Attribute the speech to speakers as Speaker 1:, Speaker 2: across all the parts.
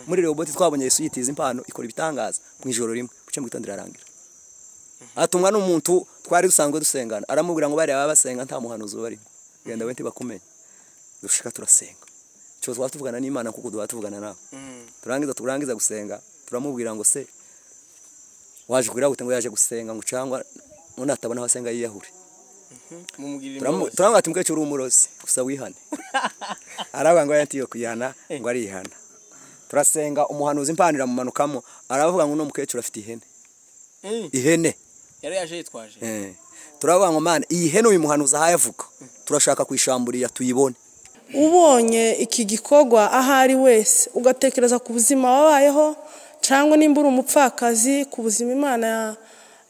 Speaker 1: muri roboti twabonye yesu yitiza impano ikora ibitangaza mu ijoro rimwe bucye mu gitondo irarangira atumwa n'umuntu twari dusanzwe dusengana aramubwira ngo bariya baba basenga nta muhanuzi ubarimo genda wente bakumenye dushika turasenga cyo twaba tuvugana n'imana kuko duhora tuvugana nawe turangiza turangiza gusenga turamubwira ngo se waje kugira ngo yaje gusenga ngo cyangwa ngo natabona aho asenga yiyahure
Speaker 2: mumugirira
Speaker 1: Turamu- turamubaza ati mukecuru uri umurozi gusa wihane aravuga ngo yatiyo kwihana ngo arihana turasenga umuhanuzi impano iramumanukamo aravuga ngo uno mukecuru afite ihene
Speaker 2: imbabazi
Speaker 1: ihene
Speaker 2: yari yaje yitwaje
Speaker 1: eh. turavuga ngo mana iyi hene uyu muhanuzi ahaye avuga turashaka kuyishamburiya tuyibone
Speaker 3: ubonye iki gikorwa aho ari wese ugatekereza ku buzima wabayeho cyangwa nimba uri umupfakazi ku buzima imana ya-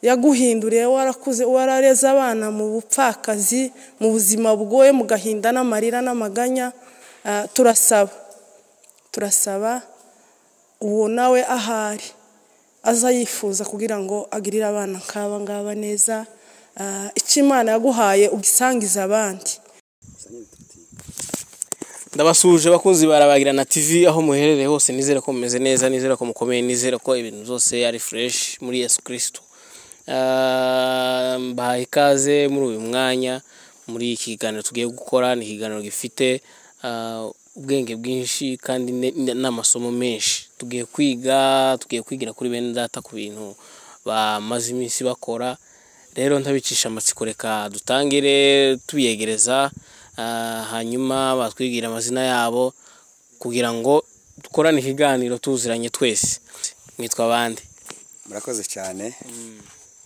Speaker 3: yaguhinduriye warakuze warareze abana mu bupfakazi mu buzima bwoye mu gahinda n'amarira n'amaganya ah, turasaba turasaba uwo nawe ahari aza yifuza kugira ngo agirire abana nk'aba ngaba neza ah, icyo imana yaguhaye ugisangize abandi
Speaker 2: ndabasuhuje abakunzi barabagira na tv aho muherereye hose nizere ko mumeze neza nizere ko mukomeye nizere ko ibintu byose ari fresh muri yesu kirisito Ah, mbahaye ikaze muri uyu mwanya muri iki kiganiro tugiye gukora ni ikiganiro gifite ah, ubwenge bwinshi kandi ne- ne- n'amasomo menshi tugiye kwiga tugiye kwigira kuri bene data ku bintu bamaze iminsi bakora rero ntabicisha amatsiko reka dutangire tubiyegereza ah, hanyuma batwibwira amazina yabo kugira ngo dukorane ikiganiro tuziranye twese mwitwa abandi
Speaker 1: murakoze cyane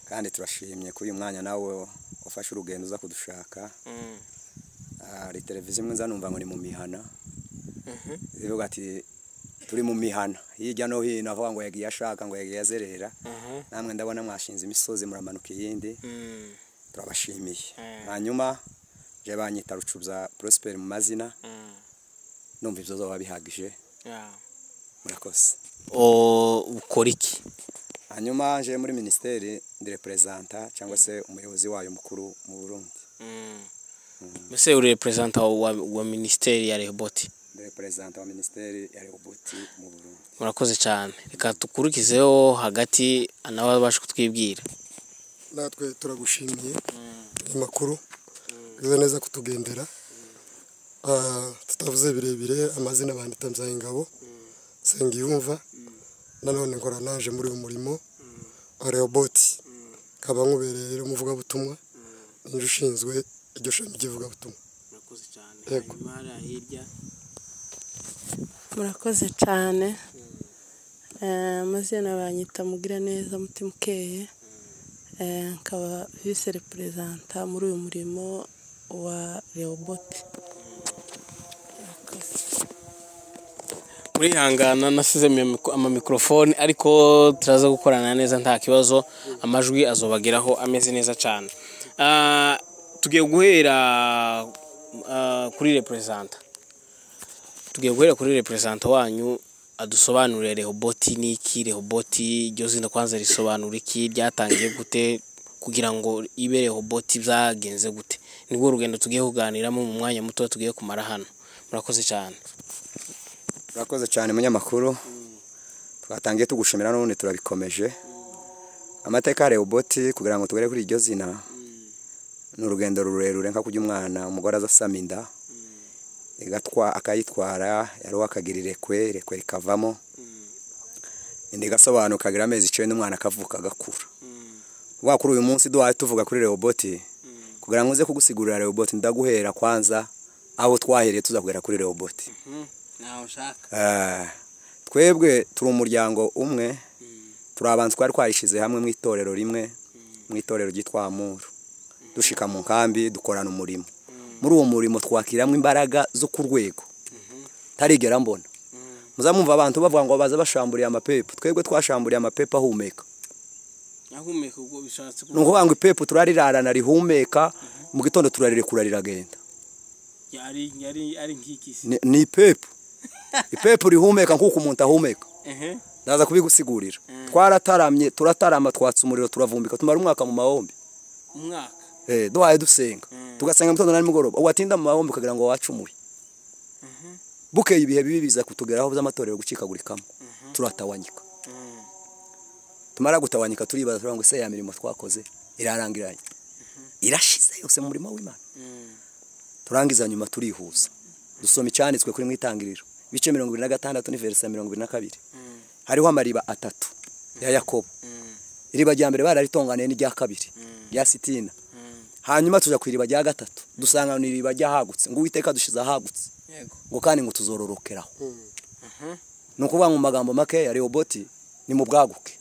Speaker 1: kandi turashimye kuri uyu mwanya nawe ufashe urugendo uza kudushaka hari televiziyo imwe nza numva ngo ni mu mihana zivuga ati turi mu mihana hirya no hino avuga ngo yagiye ashaka ngo yagiye azerera namwe ndabona mwashinze imisozi muramanuka iyindi turabashimiye hanyuma je banyita rucubya prosper mu mazina numva ibyo zoba bihagije murakoze
Speaker 2: O- ukora iki
Speaker 1: hanyuma nje muri minisiteri ndireperezanta cyangwa se umuyobozi wayo mukuru mu burundi
Speaker 2: mbese uri reperezanta wa, wa minisiteri ya rehoboti
Speaker 1: ndireperezanta wa minisiteri ya rehubuti mu burundi
Speaker 2: murakoze cyane reka dukurikizeho hagati nawe abasha kutwibwira
Speaker 4: natwe turagushimiye ayo makuru ugize neza kutugendera Ah, tutavuze birebire amazina bandita byayingabo sengiyumva nanone nkora naje muri uyu murimo wa rehoboti nkaba nkubereye rero umuvugabutumwa ninjye ushinzwe iryo shami ry'ivugabutumwa
Speaker 2: murakoze cyane
Speaker 4: Yego.
Speaker 2: hirya
Speaker 3: murakoze cyane Eh, amazina banyita mugira neza mutima ukeye Eh, nkaba vise reperezanta muri uyu murimo wa rehoboti Murakoze.
Speaker 2: murihangana nasize amamiko- amamikorofone ariko turaza gukorana neza nta kibazo amajwi azobageraho ameze neza cyane Ah, tugiye guhera ah, kuri reperezanta tugiye guhera kuri reperezanta wanyu adusobanurire rehoboti ni iki rehoboti iryo zina kwanza risobanura iki ryatangiye gute kugira ngo ibe rehoboti byagenze gute nibwo urugendo tugiye kuganiramo mu mwanya muto tugiye kumara hano murakoze cyane
Speaker 1: urakoze cyane munyamakuru twatangiye tugushimira n'ubundi turabikomeje amateka ya rehubuti kugira ngo tugere kuri iryo zina ni urugendo rurerure nka kujya umwana umugore aza asama inda igatwa akayitwara yari akagira irekwe irekwe rikavamo inda igasobanuka ikagira amezi icenda umwana akavuka agakura vuga kuri uyu munsi duhaye tuvuga kuri rehoboti kugira ngo uze kugusigurira rehoboti ndaguhera kwanza aho twahereye tuza kugera kuri rehoboti Eh, twebwe turi umuryango umwe turi abantu twari twarishyize hamwe mu itorero rimwe mu itorero ryitwa amuru dushika mu nkambi dukorana umurimo muri uwo murimo twakiramo imbaraga zo ku rwego tarigera mbona muzamumva abantu bavuga ngo baza bashamburiye amapepo twebwe twashamburiye amapepo ahumeka
Speaker 2: ahumeka ubwo bishatse
Speaker 1: ni ukuvuga ngo ipepo turarirarana rihumeka mu gitondo turaririkura riragenda
Speaker 2: yari yari ari nk'ikisi
Speaker 1: Ni- ni ipepo ipepo rihumeka nk'uko umuntu ahumeka
Speaker 2: ehe
Speaker 1: ndaza kubigusigurira twarataramye turatarama twatsa umuriro turavumbika tumara umwaka mu mahombi
Speaker 2: umwaka
Speaker 1: Eh, duhaye dusenga tugasenga mu gitondo na nimugoroba watinda mu mahombi ukagira ngo wacumuye bukeye ibihe bibi biza kutugeraho by'amatorero gucikagurikamo turatawanyika tumara gutawanyika turibaza turavuga ngo se ya mirimo twakoze irarangiranye irashize yose mu murimo w'imana turangiza nyuma turihuza dusoma icyanditswe kuri mu itangiriro ibice mirongo irindwi na gatandatu n'iverisa mirongo irindwi na kabiri hariho amariba atatu ya yakobo iriba rya mbere bararitonganiye n'irya kabiri rya sitina hanyuma tujya ku iriba rya gatatu dusanga ni iriba ry'ahagutse ngo uwiteka dushyize ahagutse ngo kandi ngo tuzororokeraho ni ukuvuga mu magambo makeya rehoboti ni mu bwaguke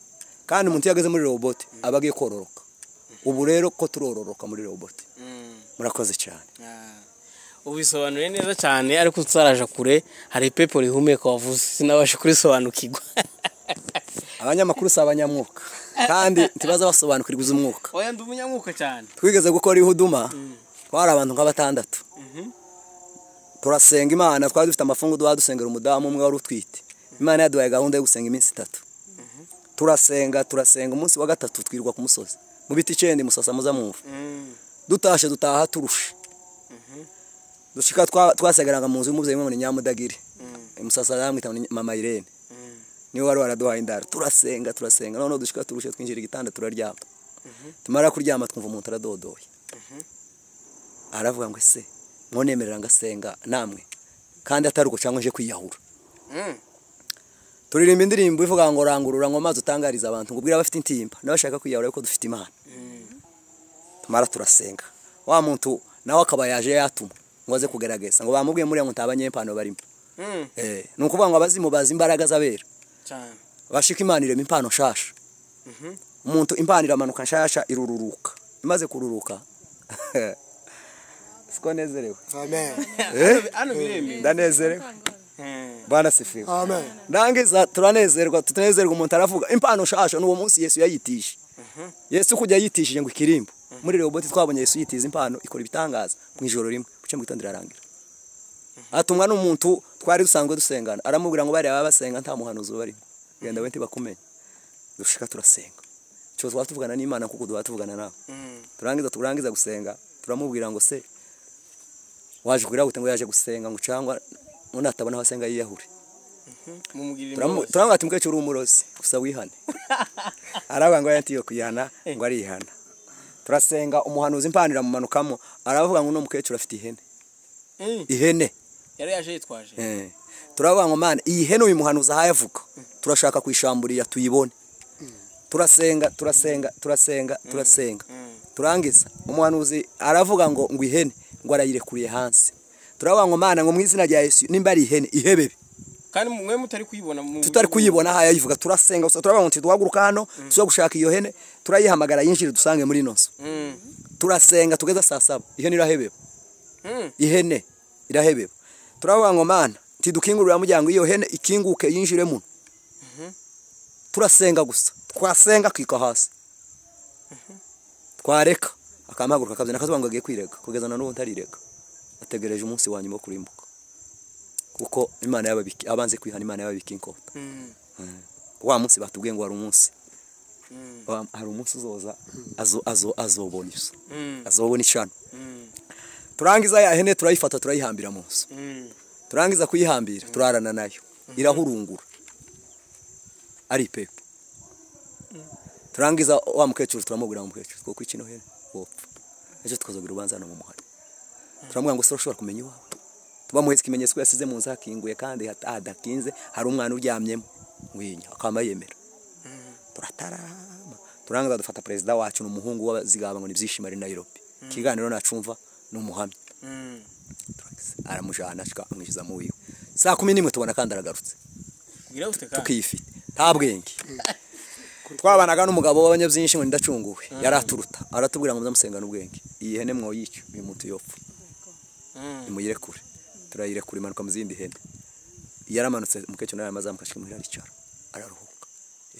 Speaker 1: kandi umuntu iyo ageze muri rehoboti aba agiye kororoka ubu rero ko turororoka muri rehoboti murakoze cyane
Speaker 2: ubisobanuye neza cyane ariko tutaraje kure hari ipepo rihumeka wavuze sinabasha kurisobanukirwa
Speaker 1: abanyamakuru si abanyamwuka kandi ntibaza basobanukirwa iby'umwuka
Speaker 2: oya ndi umunyamwuka cyane
Speaker 1: twigeze gukora ihuduma twari abantu nka batandatu turasenga imana twari dufite amafungu duha dusengera umudamu umwe wari utwite imana yaduhaye gahunda yo gusenga iminsi itatu turasenga turasenga umunsi wa gatatu twirirwa ku musozi mu biti icyenda musasa muza mwumva dutashye dutaha turushe dushika twa- twasengeraga mu nzu y'umubyeyi umwe ni nyamudagiri musasa yamwita mama irene niwe wari waraduhaye indaro turasenga turasenga noneho dushika turushe twinjira igitanda turaryama tumara kuryama twumva umuntu aradodoye aravuga ngo ese mwonemerera ngasenga namwe kandi atari uko cyangwa nje kwiyahura turirimba indirimbo ivuga ngo rangurura ngo mazi utangariza abantu ngo ubwire abafite intimba n'abashaka kwiyahura yuko dufite imana tumara turasenga wa muntu nawe akaba yaje yatuma ngo aze kugaragaza ngo bamubwiye muriya ngo ntabanyempano barimo Eh, ni ukuvuga ngo abazimu bazi imbaraga z'abera
Speaker 2: cyane
Speaker 1: bashika imana irema impano nshasha umuntu impano iramanuka nshasha irururuka imaze kururuka siko nezerewe
Speaker 4: amen
Speaker 1: Eh?
Speaker 2: hano biremeye
Speaker 1: ndanezerewe bana sifiwe
Speaker 4: amen
Speaker 1: ndangiza turanezerwa tutanezerwa umuntu aravuga impano nshasha n'uwo munsi yesu yayitishe yesu kujya yitishije ngo ikirimbo muri rehoboti twabonye yesu yitiza impano ikora ibitangaza mu ijoro rimwe mu gitondo irarangira atumwa n'umuntu twari dusanzwe dusengana aramubwira ngo bariya baba basenga nta muhanuzi ubarimo genda we ntibakumenye dushika turasenga icyo twaba tuvugana n'imana kuko duhora tuvugana nawe turangiza turangiza gusenga turamubwira ngo se waje kugira gute ngo yaje gusenga ngo cyangwa ngo natabona aho asenga yiyahure
Speaker 2: mumugirira
Speaker 1: Turamu- turamubaza ati mukecuru w'umurozi gusa wihane aravuga ngo yatiyo kuyihana ngo arihana turasenga umuhanuzi impano iramumanukamo aravuga ngo uno mukecuru afite ihene
Speaker 2: imbabazi
Speaker 1: ihene
Speaker 2: yari yaje yitwaje
Speaker 1: eh. turavuga ngo mana iyi hene uyu muhanuzi ahaye avuga turashaka kuyishamburiya tuyibone turasenga turasenga turasenga turasenga turangiza umuhanuzi aravuga ngo ngo ihene ngo arayirekuriye hanze turavuga ngo mana ngo mu izina rya yesu nimba ari ihene ihebebe
Speaker 2: kandi mwe mutari kuyibona mu-
Speaker 1: tutari kuyibona aha yayivuga turasenga gusa turavuga ngo tuhaguruka hano tuza gushaka iyo hene turayihamagara yinjire dusange muri ino nzu
Speaker 2: Mm.
Speaker 1: turasenga tugeze saa saba ihene irahebeba
Speaker 2: Mm.
Speaker 1: ihene irahebeba turavuga ngo mana ntidukingurira muryango iyo hene ikinguke yinjire muno turasenga gusa twasenga akika hasi twareka akamuhaguruka akabyina akazuba ngo agiye kwirega kugeza na n'ubu ntarirega ategereje umunsi wa nyuma wo kurimbuka kuko imana y'ababiki abanze kwihana imana y'ababiki inkota
Speaker 2: Mm.
Speaker 1: wa munsi batubwiye ngo hari umunsi Wa- hari umunsi uzoza azo- azo- azobona izo
Speaker 2: Mm.
Speaker 1: azobona icano
Speaker 2: Mm.
Speaker 1: turangiza ya hene turayifata turayihambira mu nzu
Speaker 2: Mm.
Speaker 1: turangiza kuyihambira turarana nayo irahurungura ari ipepo turangiza wa mukecuru turamubwira ngo mukecuru twokwica ino hene wopfa ejo tukazogira urubanza hano mu muhari turamubwira ngo sura ushobora kumenya iwawe tubamuhetse ikimenyetso ko yasize mu nzu hakinguye kandi hat- hadakinze hari umwana uryamyemo winya akaba yemera turatarama turangiza dufata perezida wacu ni umuhungu w'abazigaba ngo ni byishimo ari Nairobi ikiganiro nacumva ni umuhamya
Speaker 2: Mm.
Speaker 1: aramujana ashika amwishyuza mu wiwe saa kumi n'imwe tubona kandi aragarutse
Speaker 2: kugira gute kandi
Speaker 1: tukiyifite nta bwenge twabanaga n'umugabo w'abanyabyinshi ngo ndacunguwe yaraturuta aratubwira ngo muzamusengane ubwenge iyi hene mwoyica uyu muntu yopfa
Speaker 2: Mm.
Speaker 1: nimuyirekure turayirekura imanuka mu zindi hene yaramanutse mukecuru nawe amazamuka ashika muhira aricara araruhuka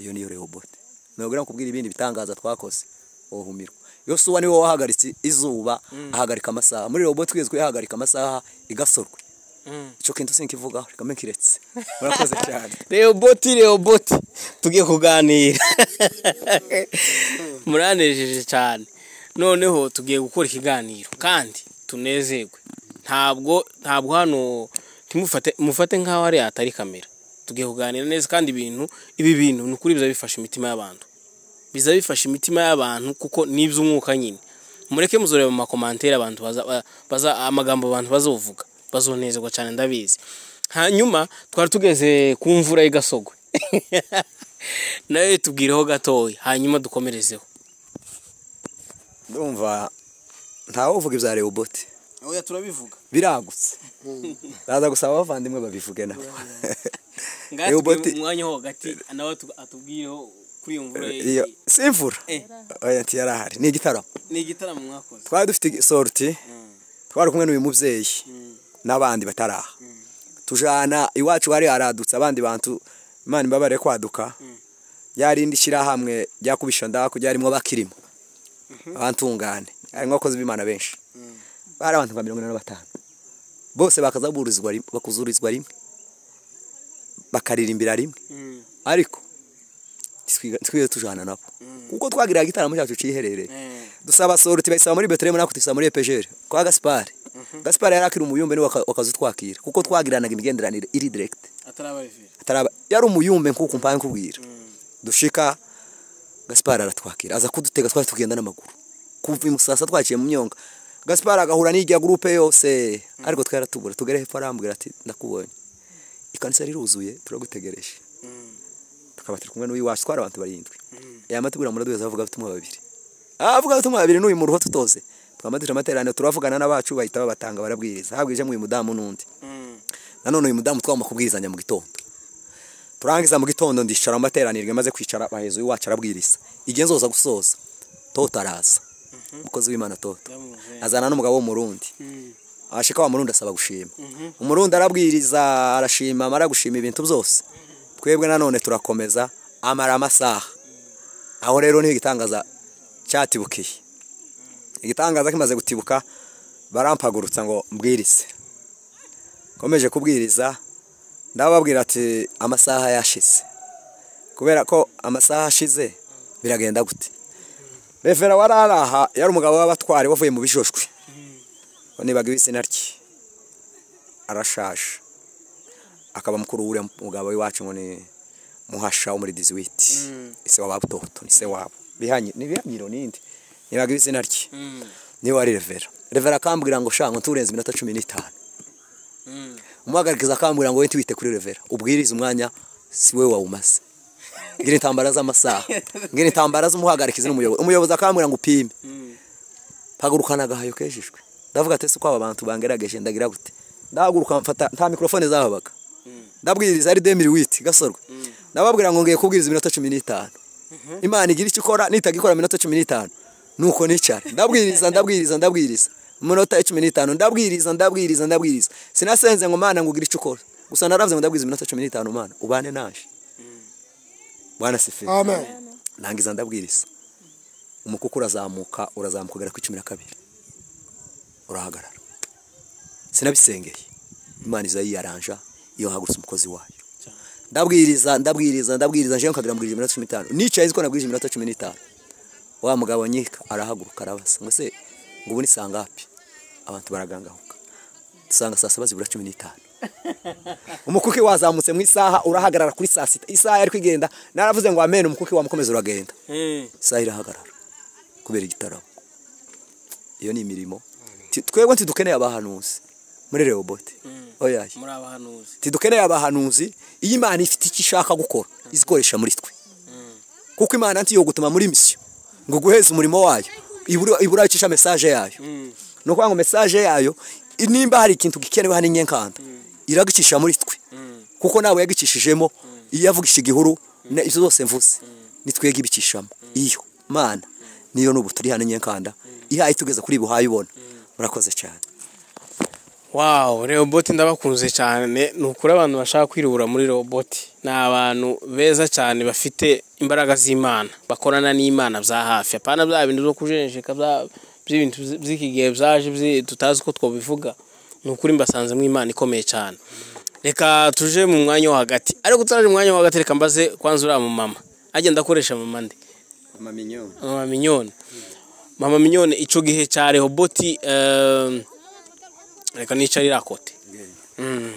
Speaker 1: iyo niyo rehobote nabwira kubwira ibindi bitangaza twakoze wohumirwa yosuwa niwe wahagaritse izuba ahagarika amasaha muri rehobote twizwe yahagarika amasaha igasorwa
Speaker 2: Mm.
Speaker 1: icyo kintu sinkivugaho reka mbe nkiretse murakoze cyane
Speaker 2: rehoboti rehoboti tugiye kuganira muranejeje cyane noneho tugiye gukora ikiganiro kandi tunezerwe ntabwo ntabwo hano ntimufate mufate nk'aho hariya hatari kamera tugiye kuganira neza kandi ibintu ibi bintu ni ukuri biza bifasha imitima y'abantu biza bifasha imitima y'abantu kuko n'iby'umwuka nyine mureke muzoreba mu makomantere abantu baza, ba- baza amagambo abantu bazovuga bazonezerwa cyane ndabizi hanyuma twari tugeze ku mvura y'igasogwe nawe tubwireho gatoya hanyuma dukomerezeho
Speaker 1: ndumva ntawe uvuga ibya rehobote
Speaker 2: oya turabivuga
Speaker 1: biragutse ndaza gusaba abavandimwe babivuge nabo
Speaker 2: ngaho
Speaker 1: Rehoboth-
Speaker 2: tujye mu mwanya wo hagati nawe atu- atubwireho kuri iyo mvura ye-
Speaker 1: iyo si imvura
Speaker 2: Eh.
Speaker 1: oya ntiyari ahari ni igitaramo
Speaker 2: ni igitaramo mwakoze
Speaker 1: twari dufite sorti twari kumwe n'uyu mubyeyi n'abandi bataraha tujana iwacu hari haradutse abandi bantu imana imbabare kwaduka ryarindi shyirahamwe ryakubisha ndaku ryarimo bakirimo abantungane harimo abakozi b'imana benshi bari abantu nka mirongo ine na batanu bose bakaza burizwa rim- bakuzurizwa rimwe bakaririmbira rimwe
Speaker 2: Mm,
Speaker 1: ariko twiga- twiwe tujana nabo kuko twagiraga igitaramo cyacu ciherereye
Speaker 2: eh,
Speaker 1: dusaba soro tibasaba muri betelehemu natwe tuyisaba muri epejeri kwa gaspari gaspari yari akiri umuyumbe niwe waka- wakazitwakira kuko twagiranaga imigenderanire iri direkiti
Speaker 2: atarababivira
Speaker 1: ataraba yari umuyumbe nkuko mpaye nkubwira
Speaker 2: Mm.
Speaker 1: dushika gaspari aratwakira aza kudutega twari tugenda n'amaguru kuva imusasa twaciye mu myonga gaspari agahura n'ijya gurupe yose ariko twaratubura tugere hepfo arambwira ati ndakubonye ikanisa riruzuye turagutegereje tukaba turi kumwe n'uw'iwacu twari abantu barindwi yama tubwira muri duheza avuga ubutumwa babiri avuga ubutumwa babiri n'uyu muruho tutoze twama duca amateraniro turavugana n'abacu bahita babatanga barabwiriza habwije mu uyu mudamu n'undi
Speaker 2: Mm,
Speaker 1: nanone uyu mudamu twagomba kubwirizanya mu gitondo turangiza mu gitondo ndicara amateranirwe maze kwicara baheza uyu wacu arabwiriza igihe nzoza gusoza toto araza umukozi w'imana toto
Speaker 2: ndamuzi.
Speaker 1: azana n'umugabo w'umurundi
Speaker 2: Mm,
Speaker 1: ashika wa murundi asaba gushima
Speaker 2: mhm.
Speaker 1: umurundi arabwiriza arashima amara gushima ibintu byose twebwe nanone turakomeza amara amasaha aho rero niho igitangaza cyatibukiye igitangaza kimaze gutibuka barampagurutsa ngo mbwirize nkomeje kubwiriza ndababwira ati amasaha yashize kubera ko amasaha ashize biragenda gute refera wari ari aha yari umugabo w'abatwari wavuye mu bijoshwi nibaga izina rye arashaje akaba mukuru wuriya mugabo w'iwacu ngo ni muhasha wo muri diziwiti ese w'ababutoto ni se wabo bihanye ni bihanyiro nindi nibaga izina rye
Speaker 2: Mm,
Speaker 1: niba ari revera revera akambwira ngo shango nturenze iminota cumi n'itanu
Speaker 2: mm.
Speaker 1: umuhagarikiza akambwira ngo we ntiwite kuri revera ubwirize umwanya si we wawumaze ngira intambara z'amasaha ngira intambara z'umuhagarikizi n'umuyobozi umuyobozi akambwira ngo upime
Speaker 2: Mm.
Speaker 1: mpagurukana agahayo kejejwe ndavuga ati ese uko aba bantu bangerageje ndagira gute ndahaguruka mfata nta mikorofone zahabaga ndabwiriza ari demiri witi gasorwa ndababwira ngo ngiye kubwiriza iminota cumi n'itanu imana igira icyo ikora nitaga ikora iminota cumi n'itanu nuko nicara ndabwiriza ndabwiriza ndabwiriza iminota cumi n'itanu ndabwiriza ndabwiriza ndabwiriza sinasenze ngo mana ngo ugire icyo ukora gusa naravuze ngo ndabwiriza iminota cumi n'itanu mana ubane naje bwana seferi
Speaker 4: amen
Speaker 1: nangiza ndabwiriza umukuku urazamuka urazamuka ugera ku cumi na kabiri urahagarara sinabisengeye imana iza yiyaranja iyo hahagurutse umukozi wayo ndabwiriza ndabwiriza ndabwiriza njewe nkagera mbwirije iminota cumi n'itanu nicaye nziko nabwirije iminota cumi n'itanu wa mugabo nyika arahaguruka arabaza ngo se ngo ubu ni saa ngapi abantu baragangahuka dusanga saa saba zibura cumi n'itanu umukuki wazamutse mu isaha urahagarara kuri saa sita isaha yari kwigenda naravuze ngo amene umukuki wamukomeza uragenda
Speaker 2: Eh,
Speaker 1: isaha irahagarara kubera igitaramo iyo ni imirimo Ti- twebwe ntidukeneye abahanuzi muri rehobote
Speaker 2: Mm.
Speaker 1: oya
Speaker 2: muri abahanuzi
Speaker 1: ntidukeneye abahanuzi iyo imana ifite icyo ishaka gukora izikoresha muri twe kuko imana ntiyo gutuma muri misiyo ngo guheze umurimo wayo ibura- ibura aho icisha mesaje yayo
Speaker 2: Mm,
Speaker 1: ni ukuvuga ngo mesaje yayo nimba hari ikintu gikenewe hano inyenkanda iragicisha muri twe
Speaker 2: mm,
Speaker 1: kuko nawe yagicishijemo iyo yavugisha igihuru na ibyo zose mvuze nitwege ibicishamo iyo mana niyo n'ubu turi hano inyenkanda ihaye itugeza kuri buhaye ubona murakoze cyane
Speaker 2: wow robot ndabakunze cyane ni ukuri abantu bashaka kwiruhura muri robot ni abantu beza cyane bafite imbaraga z'imana bakorana n'imana bya hafi apana bya bintu byo kujenjeka bya- by'ibintu by- by'iki gihe byaje byi- tutazi uko twabivuga ni ukuri mbasanzemo imana ikomeye cyane reka tuje mu mwanya wo hagati ariko turaje mu mwanya wo hagati reka mbaze kwanza uriya mu mama agenda akoresha mama ndi mama minyone mama minyone icyo gihe cya rehoboti ehm, reka nicare iriya kote Mm.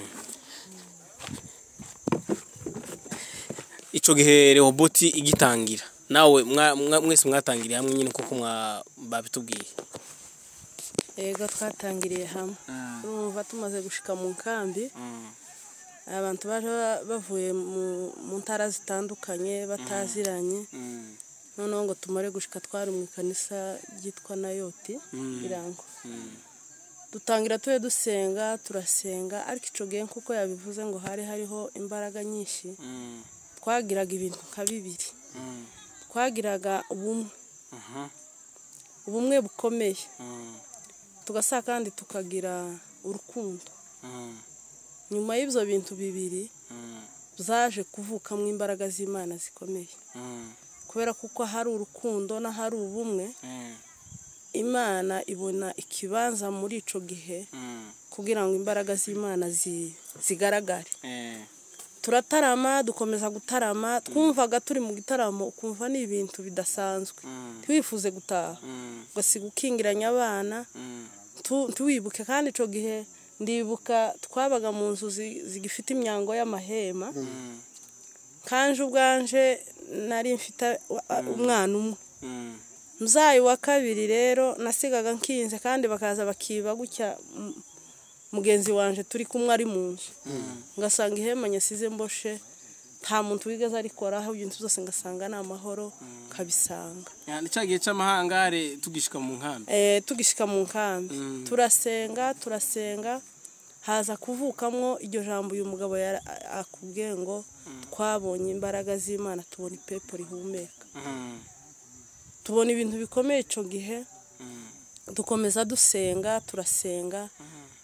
Speaker 2: icyo gihe rehoboti igitangira nawe mwa- mwa- mwese mwatangiriye hamwe nyine kuko mwa- babitubwiye
Speaker 3: yego twatangiriye hamwe urumva tumaze gushika mu nkambi abantu baje ba- bavuye mu- mu ntara zitandukanye bataziranye noneho ngo tumare gushika twari mu ikanisa ryitwa nayoti irango dutangira tube dusenga turasenga ariko icyo gihe nk'uko yabivuze ngo hari hariho imbaraga nyinshi twagiraga ibintu nka bibiri twagiraga ubumwe ubumwe bukomeye tugasa kandi tukagira urukundo nyuma y'ibyo bintu bibiri zaje kuvukamo imbaraga z'imana zikomeye kubera kuko hari urukundo n'ahari ubumwe imana ibona ikibanza muri icyo gihe kugira ngo imbaraga z'imana zi- zigaragare turatarama dukomeza gutarama twumvaga turi mu gitaramo ukumva ni ibintu bidasanzwe ntiwifuze gutaha ugasiga ukingiranye abana tu- tuwibuke kandi icyo gihe ndibuka twabaga mu nzu zi- zigifite imyango y'amahema kanje ubwanje nari mfite wa- umwana umwe muzayi wa kabiri rero nasigaga nkinze kandi bakaza bakiba gutya m- mugenzi wanje turi kumwe ari mu nzu ngasanga ihema nyasize mboshe nta muntu wigeze arikoraho ibintu byose ngasanga ni amahoro nkabisanga
Speaker 2: ni cya gihe cy'amahangare tugishika mu nkambi
Speaker 3: Eh, tugishika mu nkambi turasenga turasenga haza kuvukamwo iryo jambo uyu mugabo yara- a- akubwiye ngo twabonye imbaraga z'imana tubona ipepo rihumeka tubona ibintu bikomeye icyo gihe dukomeza dusenga turasenga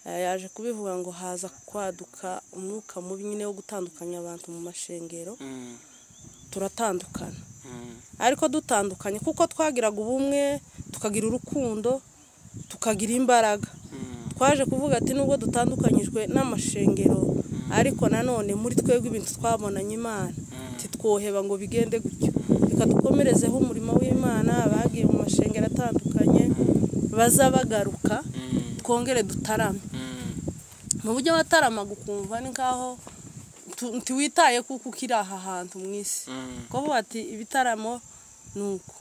Speaker 3: Eh, yaje kubivuga ngo haza kwaduka umwuka mubi nyine wo gutandukanya abantu mu mashengero turatandukana ariko dutandukanye kuko twagiraga ubumwe tukagira urukundo tukagira imbaraga twaje kuvuga ati nubwo dutandukanyijwe n'amashengero ariko nanone muri twebwe ibintu twabonanye imana titwoheba ngo bigende gutyo reka dukomerezeho umurimo w'imana bagiye mu mashengero atandukanye baza bagaruka twongere dutarame mu buryo wataramaga ukumva ni nk'aho tu- ntiwitaye kuko ukiri aha hantu mu isi kuko ati ibitaramo ni uko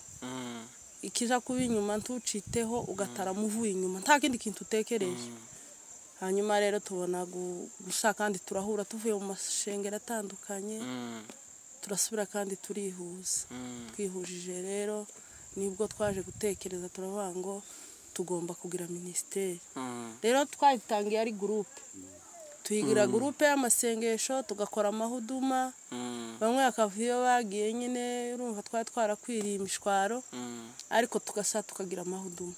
Speaker 3: ikija kuba inyuma ntuciteho ugatarama uvuye inyuma nta kindi kintu utekereje hanyuma rero tubona gu- gusa kandi turahura tuvuye mu mashengero atandukanye turasubira kandi turihuza twihujije rero nibwo twaje gutekereza turavuga ngo tugomba kugira minisiteri rero twayitangiye ari gurupe tuyigira gurupe y'amasengesho tugakora amahuduma bamwe bakava iyo bagiye nyine urumva twari twarakwiriye imishwaro ariko tugasa tukagira amahuduma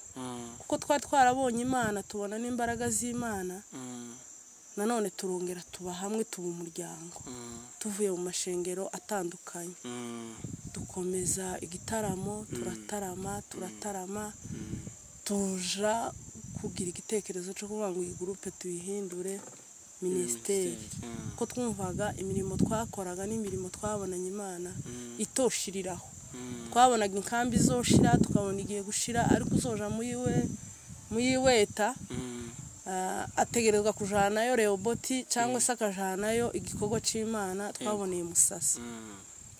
Speaker 3: kuko twari twarabonye imana tubona n'imbaraga z'imana nanone turongera tuba hamwe tuba umuryango tuvuye mu mashengero atandukanye dukomeza igitaramo turatarama turatarama tuja kugira igitekerezo cyo kuvuga ngo iyi gurupe tuyihindure minisiteri kuko twumvaga imirimo twakoraga n'imirimo twabonanye imana itoshiriraho twabonaga inkambi izoshira tukabona igiye gushira ariko uzoja muri we muri weta ah, ategerezwa kujanayo rehoboti cyangwa se akajanayo igikorwa cy'imana twaboneye musasa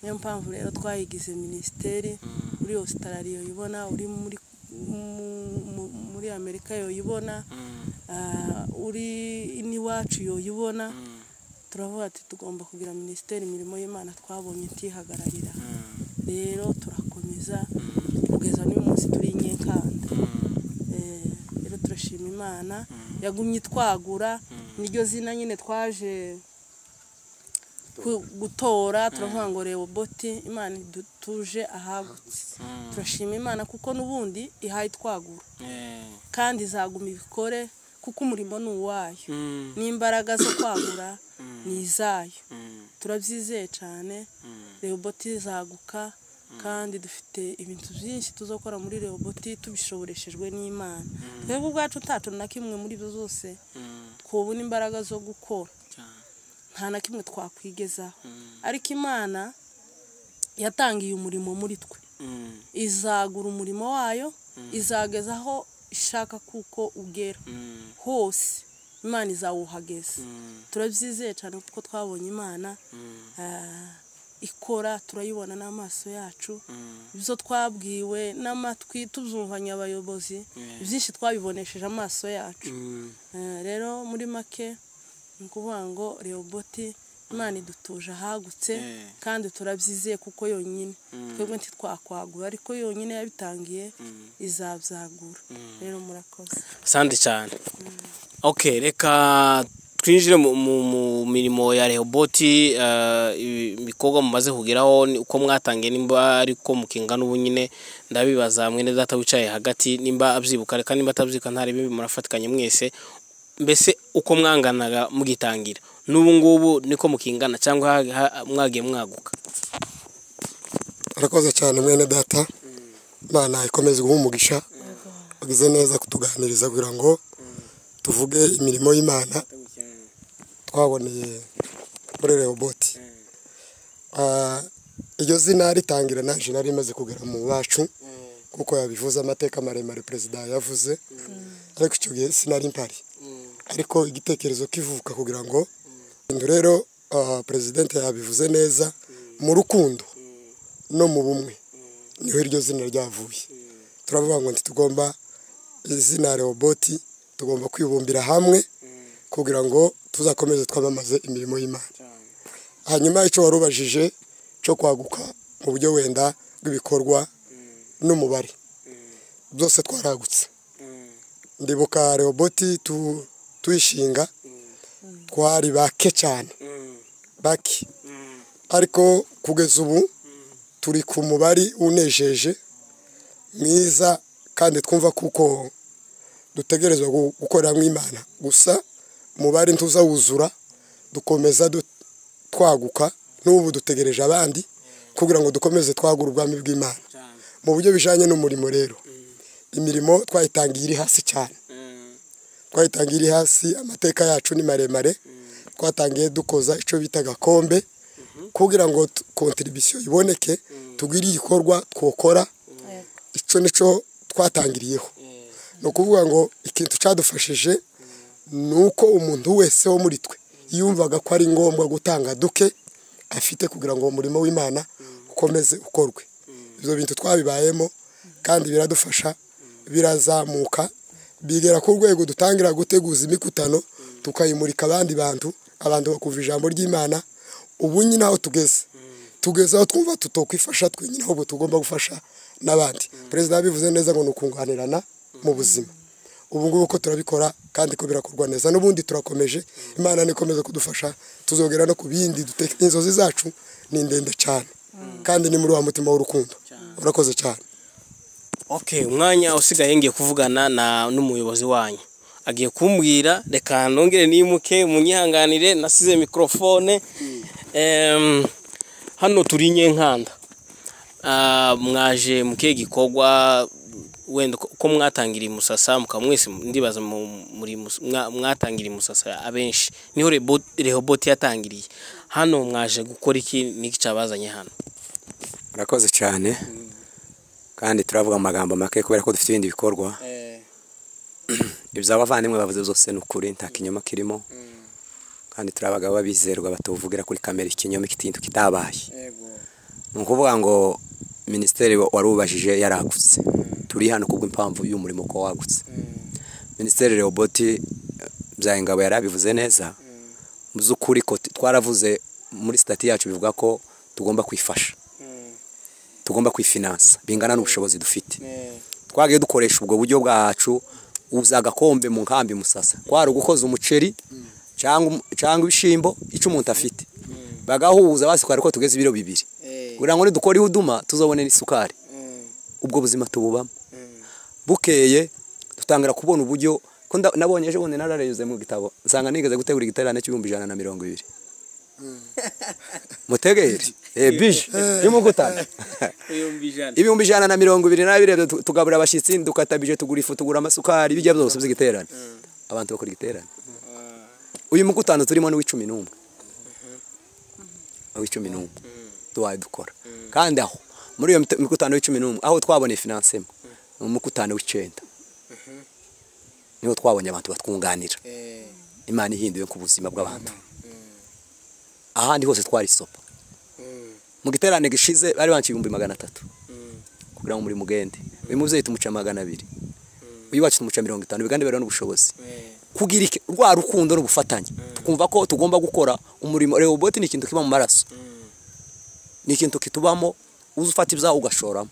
Speaker 3: niyo mpamvu rero twayigize minisiteri uri ositarari yoyibona uri muri mu- mu- muri amerika yoyibona ah, uri n'iwacu yoyibona turavuga ati tugomba kugira minisiteri imirimo y'imana twabonye ntihagararira rero turakomeza kugeza n'uyu munsi turi i nyenkanda Eh, rero turashima imana yagumye itwagura niryo zina nyine twaje ku- gutora turavuga ngo reba boti imana idutuje ahagutse turashima imana kuko n'ubundi ihaye twagura kandi izaguma ibikore kuko umurimo ni uwayo n'imbaraga zo kwagura ni izayo turabyizeye cyane rehoboti izaguka kandi dufite ibintu byinshi tuzakora muri rehoboti tubishoboreshejwe n'imana twebwe ubwacu ntacu na kimwe muri ibyo zose twabona imbaraga zo gukora nta na kimwe twakwigezaho ariko imana yatangiye umurimo muri twe izagura umurimo wayo izageza aho ishaka kuko ugera hose imana izawuhageza turabyizeye cyane kuko twabonye imana ah, ikora turayibona n'amaso yacu ibyo twabwiwe n'amatwi tubyumvanye abayobozi byinshi twabibonesheje amaso yacu Eh, rero muri make ni ukuvuga ngo reyoboti imana idutuje ahagutse kandi turabyizeye kuko yonyine twebwe ntitwakwagura ariko yonyine yabitangiye izabyagura rero murakoze
Speaker 2: asante cyane okay reka twinjire mu, mu, mu mirimo ya rehoboti eh, ibi- ibikorwa mumaze kugeraho ni- uko mwatangiye nimba ariko mukingana ubu nyine ndabibaza mwene data wicaye hagati nimba abyibuka reka nimba atabyibuka nta ribi murafatikanye mwese mbese uko mwanganaga mugitangira n'ubu ngubu niko mukingana cyangwa ha- ha- mwagiye mwaguka
Speaker 4: arakoze cyane mwene data imana ikomeze guha umugisha wagize neza kutuganiriza kugira ngo tuvuge imirimo y'imana twaboneye muri rehoboti Ah, iryo zina ritangira naje nari rimaze kugera mu bacu kuko yabivuze amateka maremare perezida yavuze ariko icyo gihe sinari mpari ariko igitekerezo kivuka kugira ngo indu rero ah, perezidente yabivuze neza mu rukundo no mu bumwe niho iryo zina ryavuye turavuga ngo ntitugomba izina rehoboti tugomba kwibumbira hamwe kugira ngo tuzakomeze twamamaze imirimo y'imana hanyuma icyo wari ubajije cyo kwaguka mu buryo wenda bw'ibikorwa n'umubare byose twaragutse ndibuka rehoboti tu- tuyishinga twari bake cyane bake ariko kugeza ubu turi ku mubari unejeje mwiza kandi twumva kuko dutegerezwa gu- gukorera mu Imana gusa umubare ntuzawuzura dukomeza du- twaguka n'ubu dutegereje abandi kugira ngo dukomeze twagura ubwami bw'Imana mu buryo bijanye n'umurimo rero imirimo twayitangiye iri hasi cyane twayitangiye iri hasi amateka yacu ni maremare twatangiye dukoza icyo bita gakombe kugira ngo tu- kontribisiyo iboneke tugire igikorwa twokora icyo nicyo twatangiriyeho ni ukuvuga ngo ikintu cyadufashije ni uko umuntu wese wo muri twe yumvaga ko ari ngombwa gutanga duke afite kugira ngo umurimo w'imana ukomeze ukorwe ibyo bintu twabibayemo kandi biradufasha birazamuka bigera ku rwego dutangira guteguza imikutano tukayimurika abandi bantu abantu bakumva ijambo ry'imana ubu nyine aho tugeze tugeze aho twumva tutokwifasha twenyine ahubwo tugomba gufasha n'abandi perezida yabivuze neza ngo ni ukunganirana mu buzima ubu ngubu ko turabikora kandi ko birakorwa neza n'ubundi turakomeje imana nikomeza kudufasha tuzogera no ku bindi dute- inzozi zacu ni ndende cyane kandi ni muri wa mutima w'urukundo urakoze cyane
Speaker 2: okay umwanya usigaye ngiye kuvugana na n'umuyobozi wanyu agiye kumbwira reka nongere nimuke munyihanganire nasize mikorofone Em, hano turi nyenkanda Ah, mwaje mukihe gikorwa wenda uko- uko mwatangiriye musasa mukaba mwese ndibaza mu- muri mus- mwa- mwatangiriye musasa abenshi niho Rebo- rehoboti yatangiriye hano mwaje gukora iki n'iki cyabazanye hano
Speaker 1: murakoze cyane kandi turavuga mu magambo make kubera ko dufite ibindi bikorwa iby'abavandimwe bavuze byose ni ukuri nta kinyoma kirimo kandi turi abagabo b'abizerwa batuvugira kuri kamera ikinyoma ikintu kitabaye ni ukuvuga ngo minisiteri wari ubajije yaragutse turi hano kubw'impamvu y'umurimo ko wagutse minisiteri rehoboti byayingabo yari abivuze neza mu by'ukuri ko twaravuze muri sitati yacu bivuga ko tugomba kwifasha tugomba kwifinansa bingana n'ubushobozi dufite twagiye dukoresha ubwo buryo bwacu uza agakombe mu nkambi musasa kwari ugukoza umuceri cyangwa um- cyangwa ibishyimbo icyo umuntu afite bagahuza basukari ko tugeze ibiro bibiri kugira ngo nidukora iwuduma tuzabone n'isukari ubwo buzima tububamo bukeye dutangira kubona uburyo ko nda- nabonye ejo bundi narareyuze mu gitabo nsanga nigeze gutegura igiterane cy'ibihumbi ijana na mirongo ibiri mutegere bije y'umugutana ibihumbi ijana na mirongo ibiri n'abiri tu- tugaburira abashyitsi dukatabije tugura ifu tugura amasukari bijya byose by'igiterane abantu bakora igiterane uyu mugutano turimo ni uw'icumi n'umwe uw'icumi n'umwe tuwaye dukora kandi aho muri iyo mita- mugutano w'icumi n'umwe aho twaboneye finansemo ni umugutano w'icyenda niho twabonye abantu batwunganira imana ihinduye ku buzima bw'abantu ahandi hose twari sopa mu giterane gishize bari banshye ibihumbi magana atatu kugira ngo muri mugende uyu mubyeyi tumuca magana abiri uyu wacu tumuca mirongo itanu bigande rero n'ubushobozi kugira iki- rwa rukundo n'ubufatanye tukumva ko tugomba gukora umurimo rewoboti ni ikintu kiba mu maraso ni ikintu kitubamo uza ufata ibyawe ugashoramo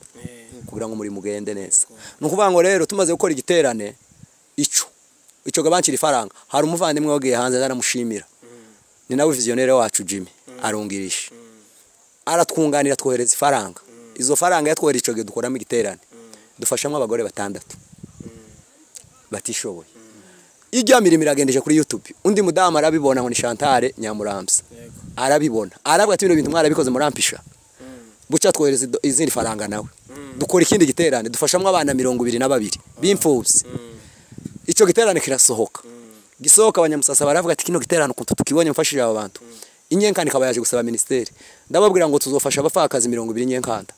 Speaker 1: kugira ngo muri mugende neza ni ukuvuga ngo rero tumaze gukora igiterane icyo icyo gabankira ifaranga hari umuvandimwe wagiye hanze naramushimira ni nawe viziyoneri wacu jimmy arungirije aratwunganira twohereza ifaranga izo faranga yatwohereza icyo gihe dukoramo igiterane dufashamo abagore batandatu batishoboye ijya mirimo iragendeje kuri yutube undi mudamu arabibona ngo ni shantare nyamuramsa arabibona aravuga ati bino bintu mwarabikoze murampisha buca twohereza ido- izindi faranga nawe dukora ikindi giterane dufashamo abana mirongo ibiri na babiri b'imfubyi icyo giterane kirasohoka gisohoka abanyamusasa baravuga ati kino giterane ukuntu tukibonye mfashije aba bantu inyenkanda ikaba yaje gusaba minisiteri ndababwira ngo tuzofasha abapfakazi mirongo ibiri inyenkanda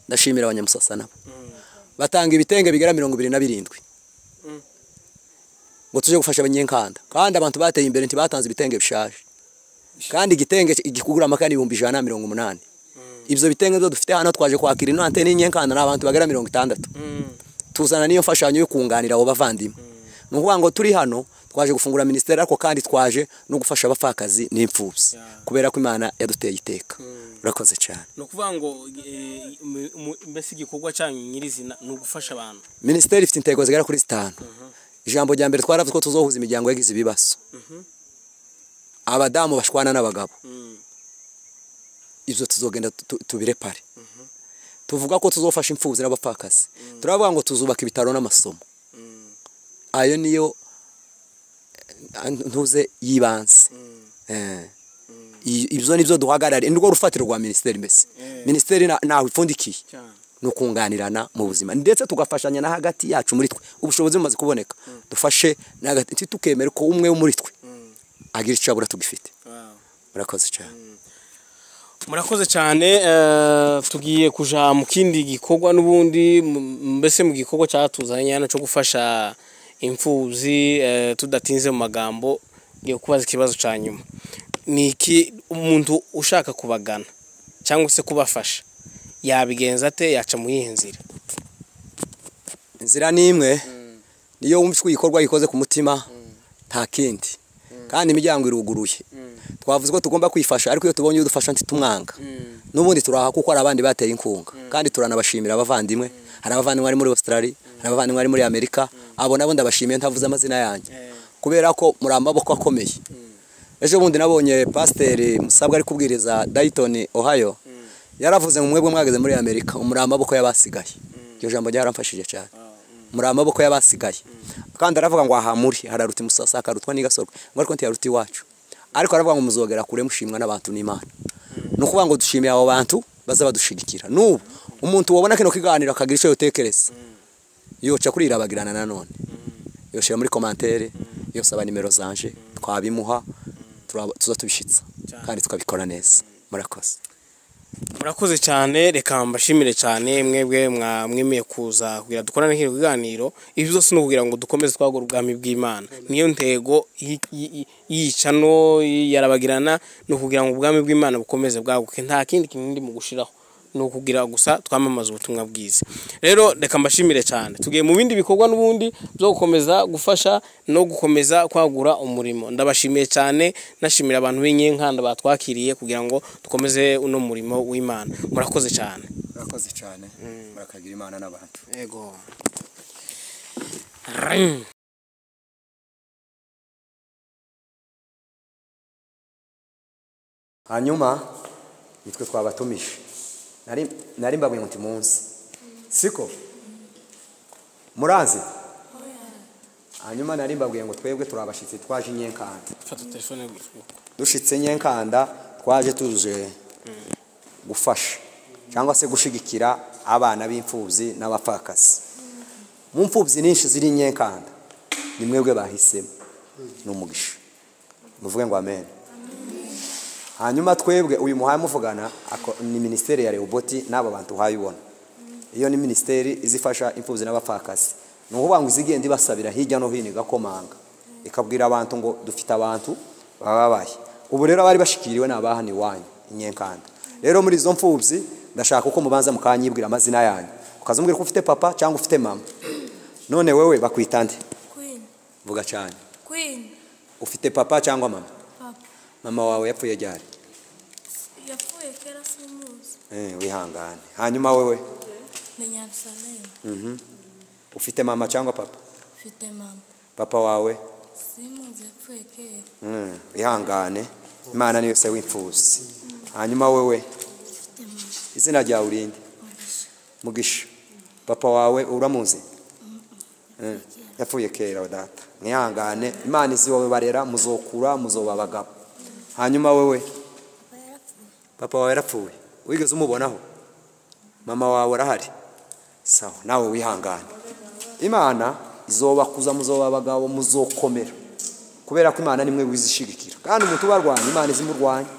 Speaker 1: ndashimira abanyamusasa nabo batanga ibitenge bigera mirongo ibiri na birindwi ngo tuje gufasha abanyenkanda kandi abantu bateye imbere ntibatanze ibitenge bishaje kandi igitenge gikugura amakani ibihumbi ijana na mirongo umunani ibyo bitenge byo dufite hano twaje kwakira inante n'inyenkanda ni abantu bagera mirongo itandatu tuzana n'iyo mfashanyo yo kunganira abo bavandimwe ni ukuvuga ngo turi hano twaje gufungura minisiteri ariko kandi twaje no gufasha abapfakazi n'imfubyi kubera ko imana yaduteye iteka urakoze cyane
Speaker 2: ni ukuvuga ngo eh, mu- mu- mbese igikorwa cyanyu nyirizina ni ugufasha abantu
Speaker 1: minisiteri ifite intego zigera kuri zitanu ijambo rya mbere twaravuze ko tuzohuza imiryango yagize ibibazo abadamu bashwana n'abagabo ibyo tuzogenda tu- tubire pare tuvuga ko tuzofasha imfubyi n'abapfakazi turavuga ngo tuzubaka ibitaro n'amasomo ayo niyo eh, ntuze y'ibanze Eh. I- ibyo nibyo duhagarariye ni rwo rufatiro rwa minisiteri mbese minisiteri na- ntawe ipfundikiye
Speaker 2: cyane
Speaker 1: no kunganirana mu buzima ndetse tugafashanya na hagati yacu muri twe ubushobozi bumaze kuboneka dufashe na hagati tukemera ko umwe wo muri twe agira icyo abura tugifite
Speaker 2: Wow.
Speaker 1: murakoze cyane
Speaker 2: murakoze cyane eh, tugiye kuja mu kindi gikorwa n'ubundi m- mbese mu gikorwa cyatuzanye nyana cyo gufasha imfuzi eh, tudatinze mu magambo ngiye kubaza ikibazo cya nyuma ni iki umuntu ushaka kubagana cyangwa se kubafasha yabigenza ate yaca mu yihe nzira
Speaker 1: inzira ni imwe niyo wumva icyo igikorwa gikoze ku mutima nta kindi kandi imiryango iruguruye twavuze ko tugomba kwifasha ariko iyo tubonye udufasha ntitumwanga n'ubundi turaha kuko hari abandi bateye inkunga kandi turanabashimira abavandimwe hari abavandimwe bari muri Australia hari abavandimwe bari muri Amerika abo nabo ndabashimiye ntavuze amazina yanyu kubera ko muri amaboko akomeye ejo bundi nabonye pasiteri musabwa ari kubwiriza dayitoni ohayo yaravuze ngo mwebwe mwageze muri amerika muri amaboko y'abasigaye iryo jambo ryaramfashije cyane muri amaboko y'abasigaye kandi aravuga ngo aha muri hararuta imusasa hakarutwa n'igasorwa ngo ariko ntiyaruta iwacu ariko aravuga ngo muzogera kure mushimwa n'abantu n'imana ni ukuvuga ngo dushimiye abo bantu baza badushigikira n'ubu umuntu wabona kino kiganiro akagira icyo yotekereza yoca kuri irabagirana nanone yoshira muri komantere yosaba nimero zanje twabimuha turaba- tuza tubishitsa kandi tukabikora neza murakoze
Speaker 2: murakoze cyane reka mbashimire cyane mwebwe mwa- mwemeye kuza kugira dukorane kino kiganiro ibi byose ni ukugira ngo dukomeze twagura ubwami bw'imana niyo ntego yi- yi- yi- yica no yarabagirana ni ukugira ngo ubwami bw'imana bukomeze bwaguke nta kindi kintu ndi mu gushiraho ni ukugira gusa twamamaza ubutumwa bwiza rero reka mbashimire cyane tugiye mu bindi bikorwa n'ubundi byo gukomeza gufasha no gukomeza kwagura umurimo ndabashimiye cyane nashimira abantu b'inyenkanda batwakiriye kugira ngo dukomeze uno murimo w'imana murakoze cyane
Speaker 1: murakoze cyane murakagira imana n'abantu
Speaker 2: yego
Speaker 1: hanyuma nitwe twabatumije nari nari mbabwiye muti munsi siko murazi hanyuma nari mbabwiye ngo twebwe turabashitsi twaje inyenkanda
Speaker 2: fata telefone
Speaker 1: dushitse nyenkanda twaje tuje gufasha cyangwa se gushigikira abana b'imfubyi n'abapfakazi mu mfubyi nyinshi ziri nyenkanda ni mwebwe bahisemo ni umugisha muvuge ngo amen hanyuma twebwe uyu muhaye muvugana ako- ni minisiteri ya rehoboti n'aba bantu uhayibona iyo ni minisiteri izifasha imfubyi n'abapfakazi ni ukuvuga ngo izigenda ibasabira hirya no hino igakomanga ikabwira abantu ngo dufite abantu bababaye ubu rero abari bashikiriwe ni abahani iwanyu inyenkanda rero muri izo mfubyi ndashaka uko mubanza mukanyibwira amazina yanyu ukazumbwira ko ufite papa cyangwa ufite mama none wowe bakwita nde
Speaker 5: Queen,
Speaker 1: vuga cyane
Speaker 5: Queen,
Speaker 1: ufite papa cyangwa mama
Speaker 5: Papa.
Speaker 1: mama wawe yapfuye ryari
Speaker 5: Yapfuye kera simuzi.
Speaker 1: Eh, wihangane hanyuma wowe
Speaker 5: Ni Nyarusalemu.
Speaker 1: Mhm. ufite mama cyangwa papa
Speaker 5: Mfite mama.
Speaker 1: papa wawe
Speaker 5: Simuzi yapfuye kera.
Speaker 1: Mm, wihangane imana niyo se w'imfuzi hanyuma wowe
Speaker 5: Mfite mama.
Speaker 1: izina ryawe urinde
Speaker 5: Mugisha.
Speaker 1: mugisha papa wawe uramuzi Mm, yapfuye kera data mwihangane imana izi wowe barera muzokura muzoba abagabo hanyuma wowe
Speaker 5: Papa yarapfuye.
Speaker 1: papa wawe yarapfuye wigeze umubonaho mama wawe arahari sawa nawe wihangane imana izobakuza muzoba abagabo muzokomera kubera ko imana nimwe wizishigikira kandi umuntu ubarwanya imana izimurwanya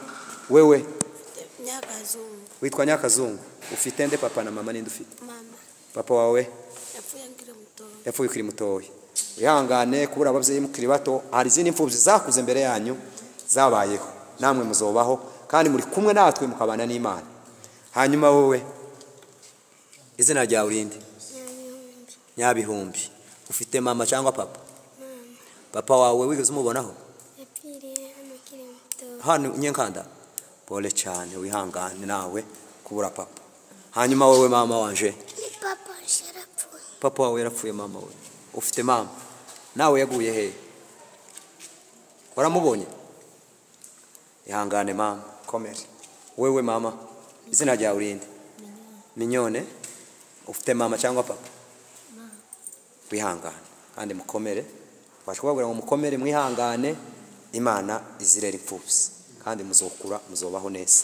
Speaker 1: wewe
Speaker 5: Nyakazungu.
Speaker 1: witwa nyakazungu ufite nde papa na mama ninde ufite
Speaker 5: Mama.
Speaker 1: papa wawe
Speaker 5: Yapfuye ngira mutoya.
Speaker 1: yapfuye ukiri mutoya wihangane kubura ababyeyi mukiri bato hari izindi mfubyi zakuze imbere yanyu zabayeho namwe muzobaho kandi muri kumwe natwe mukabana n'imana hanyuma wowe izina ryawe urinde
Speaker 5: Nyabihumbi.
Speaker 1: nyabihumbi ufite mama cyangwa papa papa wawe wigeze umubonaho
Speaker 5: Yapfiriye hano akiri mutoya.
Speaker 1: hano nyenkanda pole cyane wihangane nawe kubura papa hanyuma wowe mama wanje
Speaker 5: Papa yarapfuye.
Speaker 1: papa wawe yarapfuye mama we ufite mama nawe yaguye hehe waramubonye ihangane mama komere wewe mama izina ryawe urinde minyone ufite mama cyangwa papa wihangane kandi mukomere ubasha kubabwira ngo mukomere mwihangane imana izirera imfubyi kandi muzokura muzobaho neza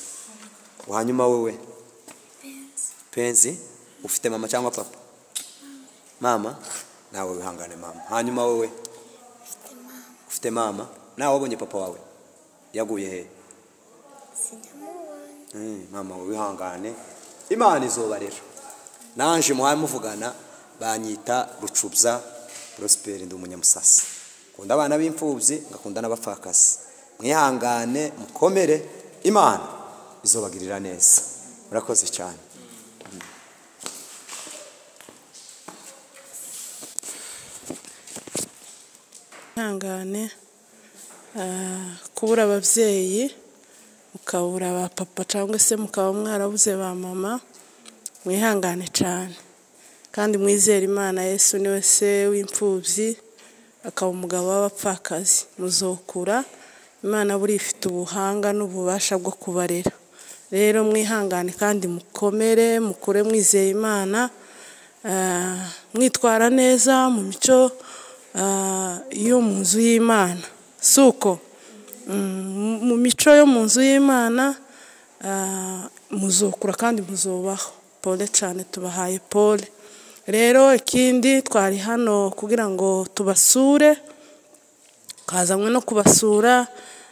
Speaker 1: hanyuma wowe
Speaker 5: Penzi.
Speaker 1: penzi ufite mama cyangwa papa mama nawe wihangane mama hanyuma wowe
Speaker 5: Mfite mama.
Speaker 1: ufite mama nawe wabonye papa wawe yaguye he
Speaker 5: Sinamubonye.
Speaker 1: Mm, mama wawe wihangane imana izuba rero nanje muhaye muvugana banyita rucubya prosperi ndi umunyamusasi nkunda abana b'imfubyi ngakunda n'abapfakazi mwihangane mukomere imana izobagirira neza murakoze cyane
Speaker 3: ihangane ah, kubura ababyeyi mukabura ba papa cyangwa se mukaba mwarabuze ba mama mwihangane cyane kandi mwizere imana yesu niwe se w'imfubyi akaba umugabo w'abapfakazi muzokura imana buri ifite ubuhanga n'ububasha bwo kubarera rero mwihangane kandi mukomere mukure mwizeye imana ah, mwitwara neza mu mico ah, yo mu nzu y'imana si uko Mm, mu mico yo mu nzu y'imana ah, muzokura kandi muzubaho pole cyane tubahaye pole rero ikindi twari hano kugira ngo tubasure twazanywe no kubasura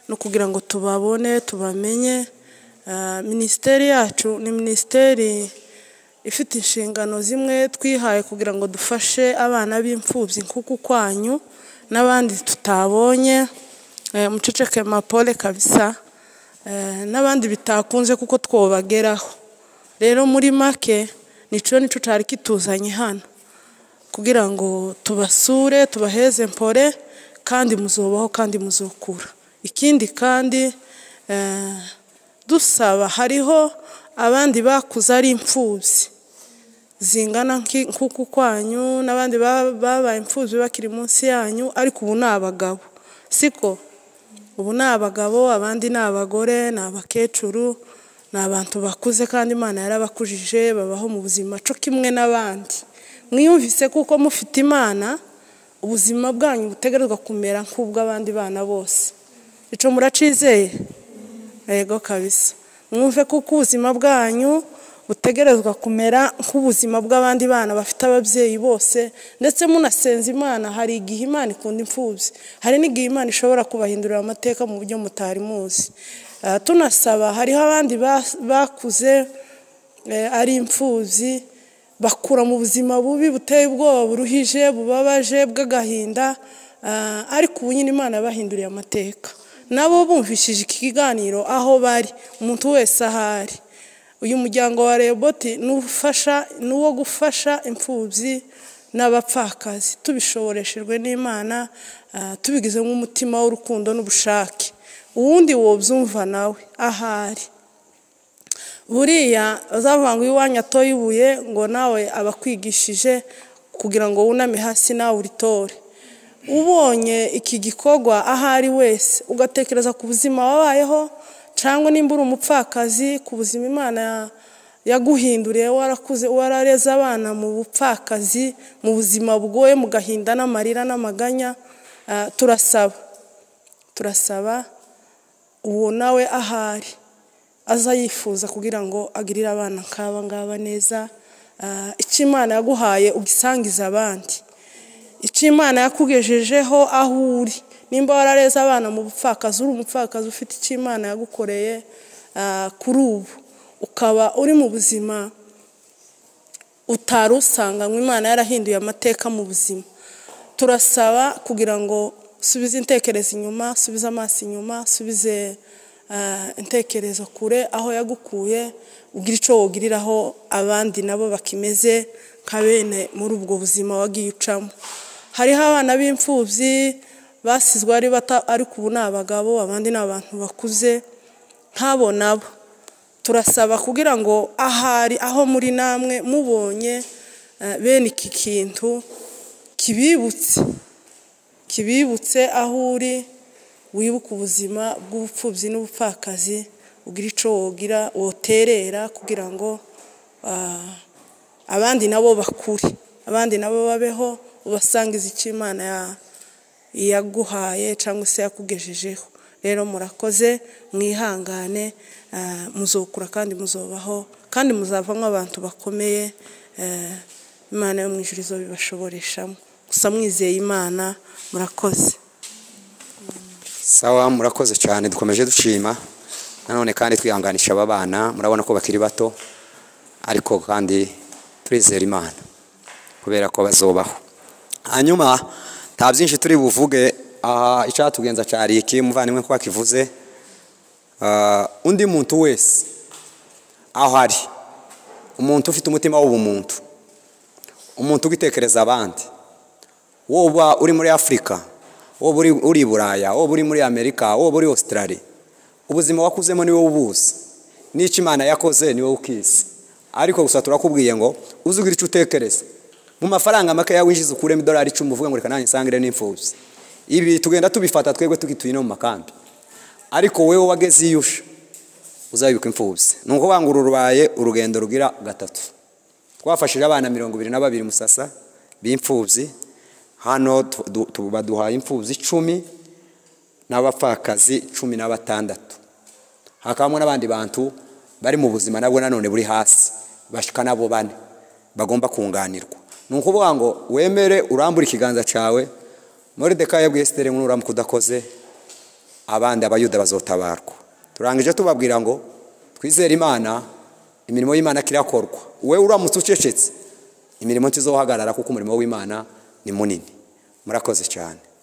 Speaker 3: no kugira ngo tubabone tubamenye Ah, minisiteri yacu ni minisiteri ifite inshingano zimwe twihaye kugira ngo dufashe abana b'imfubyi nk'uku kwanyu n'abandi tutabonye Eh, muceceke mapole kabisa Eh, n'abandi bitakunze kuko twobageraho rero muri make nicyo nicyo cyari kituzanye hano kugira ngo tubasure tubaheze mpore kandi muzubaho kandi muzukura ikindi kandi eh, dusaba hariho abandi bakuze ari imfubyi zingana nk'i- nk'uku kwanyu n'abandi ba- babaye imfubyi bakiri munsi yanyu ariko ubu ni abagabo siko ubu ni abagabo abandi ni abagore ni abakecuru ni abantu bakuze kandi imana yarabakujije babaho mu buzima cyo kimwe n'abandi mwiyumvise kuko mufite imana ubuzima bwanyu butegerezwa kumera nk'ubw'abandi bana bose icyo muracizeye yego kabisa mwumve kuko ubuzima bwanyu butegerezwa kumera nk'ubuzima bw'abandi bana bafite ababyeyi bose ndetse munasenze imana hari igihe imana ikunda imfubyi hari n'igihe imana ishobora kubahindurira amateka mu buryo mutari muzi Ah, tunasaba hariho abandi bas- bakuze eh, ari imfubyi bakura mu buzima bubi buteye ubwoba buruhije bubabaje bw'agahinda ah, ariko ubu nyine imana yabahinduriye amateka nabo bumvishije iki kiganiro aho bari umuntu wese ahari uyu muryango wa reboti ni ufasha- ni uwo gufasha imfubyi n'abapfakazi tubishoboreshejwe n'imana ah, tubigize nk'umutima w'urukundo n'ubushake uwundi wobyumva nawe ahari buriya uzavuga ngo iwanyu atoye ibuye ngo nawe aba akwigishije kugira ngo wuname hasi nawe uritore ubonye iki gikorwa aho ari wese ugatekereza ku buzima wabayeho cyangwa nimba uri umupfakazi ku buzima imana ya- yaguhinduriye warakuze warareze abana mu bupfakazi mu buzima bugoye mu gahinda n'amarira n'amaganya ah, turasaba turasaba uwo nawe ahari aza yifuza kugira ngo agirire abana nk'aba ngaba neza Ah, icyo imana yaguhaye ugisangiza abandi icyo imana yakugejejeho aho uri nimba warareze abana mu bupfakazi uri umupfakazi ufite icyo imana yagukoreye ah, kuri ubu ukaba uri mu buzima utari usanganywe imana yarahinduye amateka mu buzima turasaba kugira ngo subize intekerezo inyuma subize amaso inyuma subize ah, intekerezo kure aho yagukuye ugira icyo wogiriraho abandi nabo bakimeze nka bene muri ubwo buzima wagiye ucamo hariho abana b'imfubyi basizwe ari bato ariko ubu ni abagabo abandi ni abantu bakuze nk'abo nabo turasaba kugira ngo ahari aho muri namwe mubonye eh, bene iki kintu kibibutse kibibutse aho uri wibuke ubuzima bw'ubupfubyi n'ubupfakazi ugira icyo wogira woterera kugira ngo ah, abandi nabo bakure abandi nabo babeho ubasangiza icyo imana ya- yaguhaye cyangwa se yakugejejeho rero murakoze mwihangane ah, muzokura kandi muzobaho kandi muzavamo abantu bakomeye eh, imana yo mu ijuru izobibashoboreshamo gusa mwizeye imana murakoze
Speaker 1: sawa murakoze cyane dukomeje dushima nanone kandi twihanganisha aba bana murabona ko bakiri bato ariko kandi turizera imana kubera ko bazobaho hanyuma nta byinshi turi buvuge aha icyatugenza cyari iki muvandimwe ko bakivuze Ah, undi muntu wese aho ari umuntu ufite umutima w'ubumuntu umuntu ugitekereza abandi woba uri muri afurika woba uri- uri i buraya woba uri muri amerika woba uri australia ubuzima wakuzemo niwe ubuzi n'icyo imana yakoze niwe ukizi ariko gusa turakubwiye ngo uzi ugira icyo utekereza mu mafaranga makeya winjiza ukuremo idolari icumi uvuga ngo reka nanjye nsangire n'imfubyi ibi tugenda tubifata twebwe tugituye no mu makambi ariko wowe wageze iyo uje uzabibuka imfubyi ni ukuvuga ngo uru rubaye urugendo rugira gatatu twafashije abana mirongo ibiri na babiri musasa b'imfubyi hano tu- du- tu- baduhaye imfubyi icumi n'abapfakazi cumi na batandatu hakabamo n'abandi bantu bari mu buzima nabwo nanone buri hasi bashuka nabo bane bagomba kunganirwa ni ukuvuga ngo wemere urambure ikiganza cyawe muri deka yabwiye esitere nkuru uramuka udakoze abandi abayuda bazotabarwa turangije tubabwira ngo twizere imana imirimo y'imana kirakorwa wowe uramutse ucecetse imirimo ntizohagarara kuko umurimo w'imana ni munini murakoze cyane